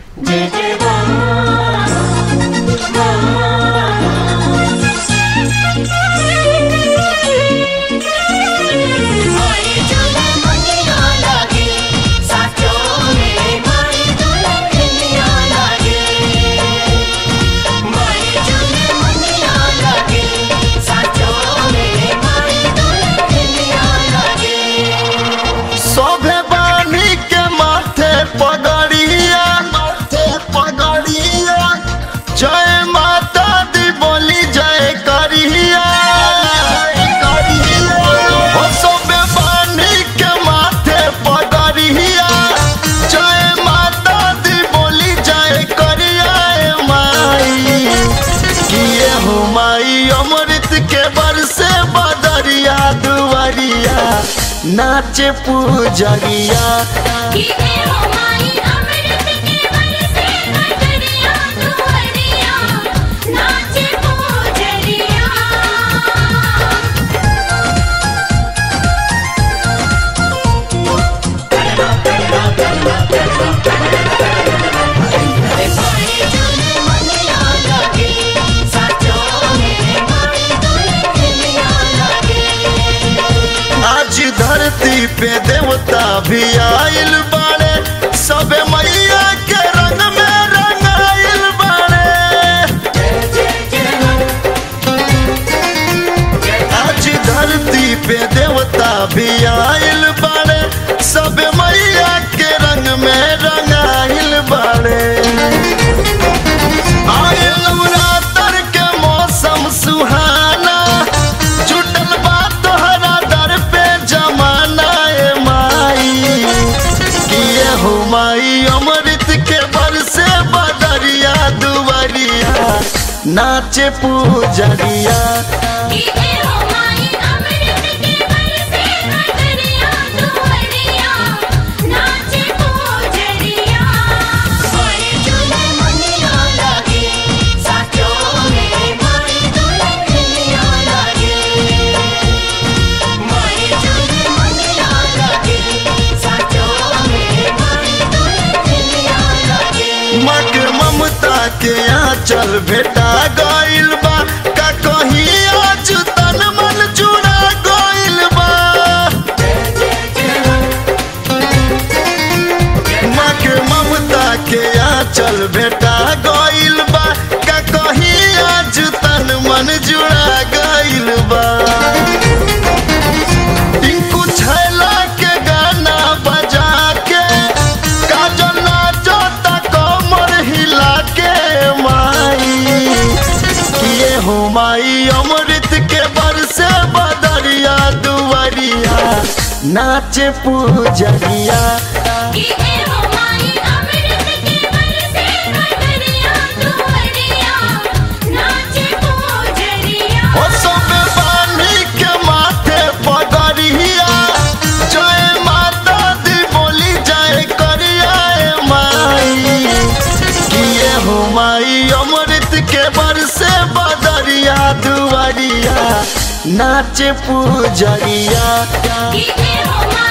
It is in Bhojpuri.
जय जय सभे बानी के माथे पगड़िया माथे पगड़िया जय माता दी बोली जय करिया हो सभे बानी के माथे पगड़िया जय माता दी बोली जय करिया ए माई किए हो माई अमृत के बरसे बदरिया दुआरिया नाचे पूजरिया आज धरती पे देवता भी आइल बाड़े सबे मैया के रंग में रंगाइल बाड़े आज धरती पे देवता भी आइल बाड़े सबे मैया के रंग में रंगाइल बाड़े आइल नवरात्र के मौसम सुहाना जुटल बा तोहरा दर पे जमाना ए माई किए हो माई अमृत के बरसे बदरिया दुआरिया नाचे पूजरिया माँ के ममता के आंचल भेटा गइल बा का कहीं आज तन मन जुड़ा गइल बा माँ के ममता के आंचल भेटा गइल बा का कहीं आज तन मन जुड़ा गइल बा टिंकू छैला के गाना बजा के काजल नाचता कमर हिला के माई किए हो माई अमृत के बरसे बदरिया दुआरिया नाचे पूजरिया ओ सबे बानी के माथे पगड़िया जय माता दी बोली जय करिया ए माई किए हो माई अमृत के बरसे बदरिया दुआरिया नाचे पूजरिया Yeah.